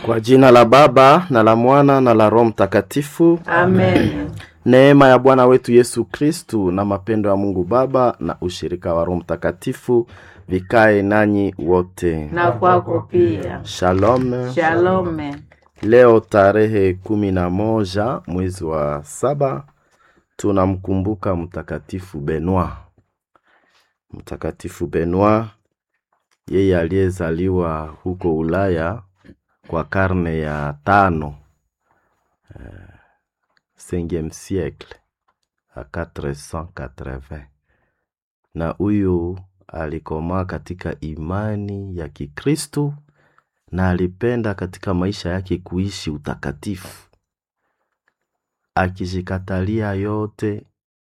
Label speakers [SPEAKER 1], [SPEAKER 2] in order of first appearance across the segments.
[SPEAKER 1] Kwa jina la Baba na la Mwana na la Roho Mtakatifu.
[SPEAKER 2] Amen.
[SPEAKER 1] Neema ya Bwana wetu Yesu Kristu na mapendo ya Mungu Baba na ushirika wa Roho Mtakatifu vikae nanyi wote.
[SPEAKER 2] Na kwako pia.
[SPEAKER 1] Shalom.
[SPEAKER 2] Shalome.
[SPEAKER 1] Leo tarehe kumi na moja mwezi wa saba tunamkumbuka Mtakatifu Benoit. Mtakatifu Benoit yeye aliyezaliwa huko Ulaya kwa karne ya tano uh, cinquième siècle a 480 na huyu alikomaa katika imani ya Kikristo na alipenda katika maisha yake kuishi utakatifu, akijikatalia yote.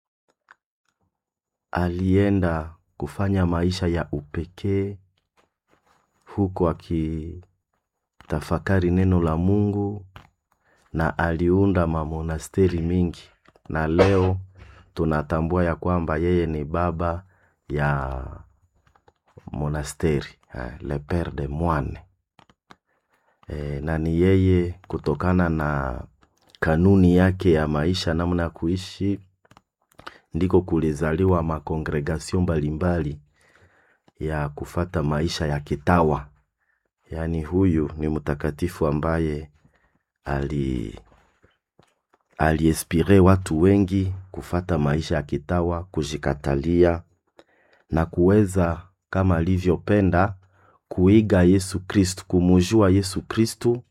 [SPEAKER 1] Alienda kufanya maisha ya upekee huko akitafakari neno la Mungu na aliunda mamonasteri mingi, na leo tunatambua ya kwamba yeye ni baba ya monasteri le pere de moine e, na ni yeye kutokana na kanuni yake ya maisha, namna ya kuishi, ndiko kulizaliwa makongregasio mbalimbali ya kufata maisha ya kitawa. Yaani huyu ni mtakatifu ambaye ali aliespire watu wengi kufata maisha ya kitawa, kujikatalia na kuweza kama alivyopenda kuiga Yesu Kristu, kumujua Yesu Kristu,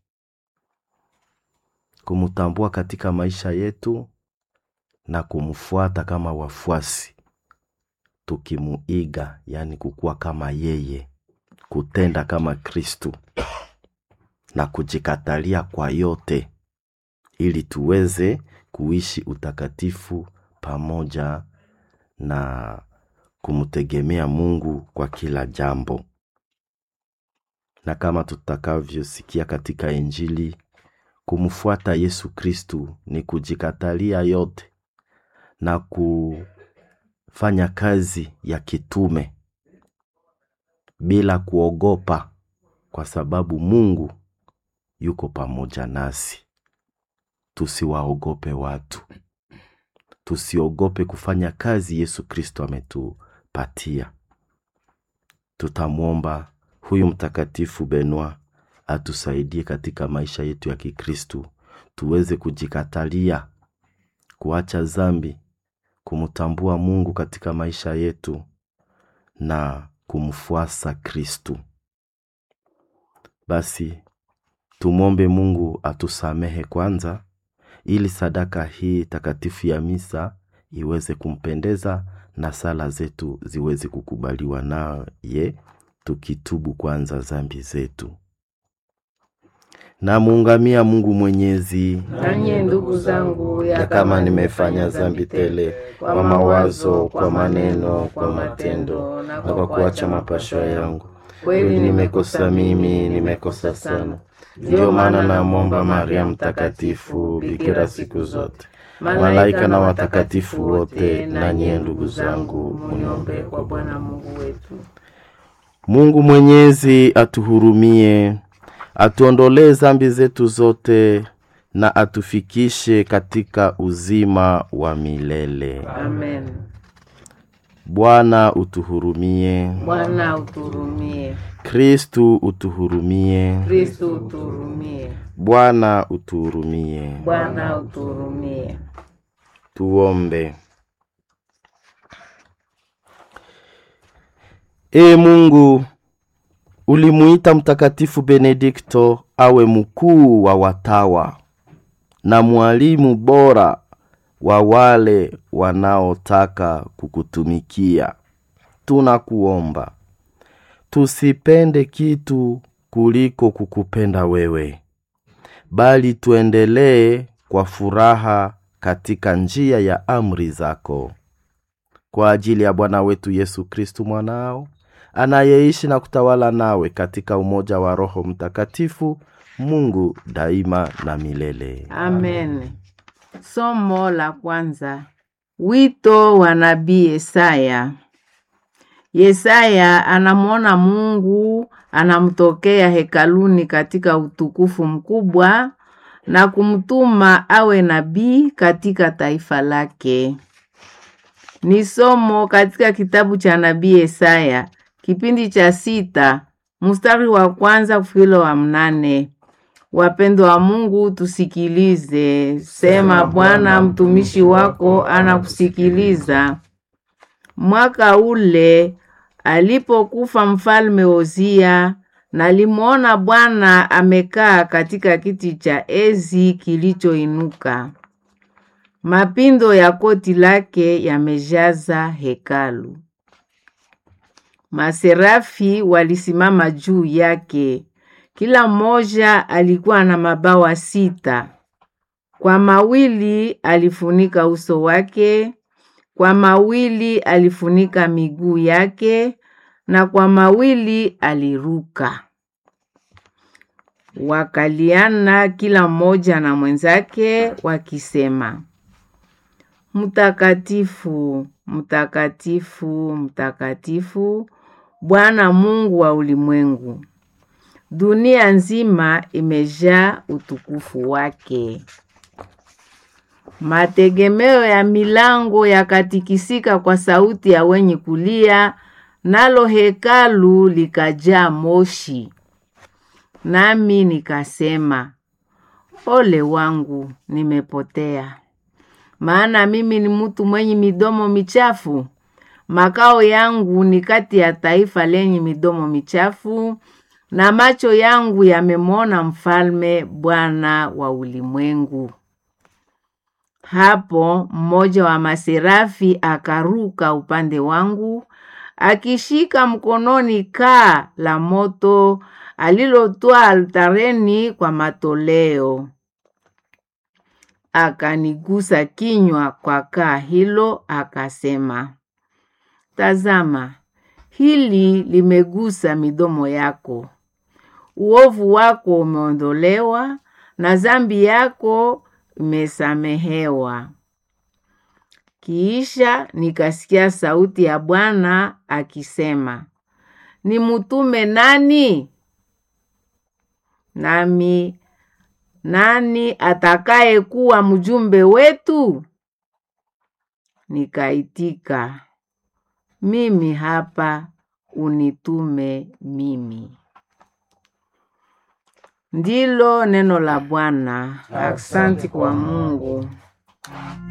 [SPEAKER 1] kumutambua katika maisha yetu na kumfuata kama wafuasi, tukimuiga, yani kukuwa kama yeye, kutenda kama Kristu na kujikatalia kwa yote, ili tuweze kuishi utakatifu pamoja na kumtegemea Mungu kwa kila jambo. Na kama tutakavyosikia katika Injili, kumfuata Yesu Kristu ni kujikatalia yote na kufanya kazi ya kitume bila kuogopa, kwa sababu Mungu yuko pamoja nasi. Tusiwaogope watu, tusiogope kufanya kazi Yesu Kristo ametupatia. Tutamwomba huyu mtakatifu Benoit atusaidie katika maisha yetu ya Kikristu, tuweze kujikatalia, kuacha zambi, kumtambua Mungu katika maisha yetu na kumfuasa Kristu. Basi tumwombe Mungu atusamehe kwanza, ili sadaka hii takatifu ya misa iweze kumpendeza na sala zetu ziweze kukubaliwa naye, tukitubu kwanza zambi zetu. Namuungamia Mungu Mwenyezi
[SPEAKER 2] Nanye ndugu zangu,
[SPEAKER 1] ya kama nimefanya zambi tele kwa mawazo, kwa maneno, kwa matendo na kwa kuacha mapasho yangu, kweli nimekosa mimi, nimekosa sana. Ndiyo maana namwomba Maria Mtakatifu, bikira siku zote, malaika na watakatifu wote, na nyie ndugu zangu,
[SPEAKER 2] muniombee kwa Bwana Mungu wetu.
[SPEAKER 1] Mungu Mwenyezi atuhurumie, atuondolee zambi zetu zote na atufikishe katika uzima wa milele.
[SPEAKER 2] Amen.
[SPEAKER 1] Bwana utuhurumie.
[SPEAKER 2] Bwana uturumie.
[SPEAKER 1] Kristu utuhurumie.
[SPEAKER 2] Kristu uturumie.
[SPEAKER 1] Bwana utuhurumie.
[SPEAKER 2] Bwana uturumie.
[SPEAKER 1] Tuombe. Ee Mungu, ulimuita Mtakatifu Benedikto awe mkuu wa watawa na mwalimu bora wa wale wanaotaka kukutumikia. Tunakuomba tusipende kitu kuliko kukupenda wewe, bali tuendelee kwa furaha katika njia ya amri zako, kwa ajili ya Bwana wetu Yesu Kristu mwanao anayeishi na kutawala nawe katika umoja wa Roho Mtakatifu, Mungu daima na milele.
[SPEAKER 2] Amen. Somo la kwanza. Wito wa nabii Isaya. Yesaya anamwona Mungu anamtokea hekaluni katika utukufu mkubwa na kumtuma awe nabii katika taifa lake. Ni somo katika kitabu cha nabii Yesaya kipindi cha sita mstari wa kwanza kufikila wa mnane. Wapendo wa Mungu, tusikilize. Sema Bwana, mtumishi wako anakusikiliza. Mwaka ule alipokufa mfalme Uzia, nalimwona Bwana amekaa katika kiti cha enzi kilichoinuka. Mapindo ya koti lake yamejaza hekalu. Maserafi walisimama juu yake, kila mmoja alikuwa na mabawa sita. Kwa mawili alifunika uso wake, kwa mawili alifunika miguu yake, na kwa mawili aliruka. Wakaliana kila mmoja na mwenzake wakisema, Mtakatifu, mtakatifu, mtakatifu, Bwana Mungu wa ulimwengu. Dunia nzima imejaa utukufu wake. Mategemeo ya milango yakatikisika kwa sauti ya wenye kulia, nalo hekalu likajaa moshi. Nami nikasema, ole wangu, nimepotea, maana mimi ni mtu mwenye midomo michafu. Makao yangu ni kati ya taifa lenye midomo michafu, na macho yangu yamemwona Mfalme, Bwana wa ulimwengu. Hapo mmoja wa maserafi akaruka upande wangu, akishika mkononi kaa la moto alilotoa altareni kwa matoleo. Akanigusa kinywa kwa kaa hilo, akasema, Tazama, hili limegusa midomo yako. Uovu wako umeondolewa na dhambi yako imesamehewa. Kiisha nikasikia sauti ya Bwana akisema, nimtume nani? Nami, nani atakaye kuwa mjumbe wetu? Nikaitika, mimi hapa, unitume mimi. Ndilo neno la Bwana. Aksanti kwa Mungu.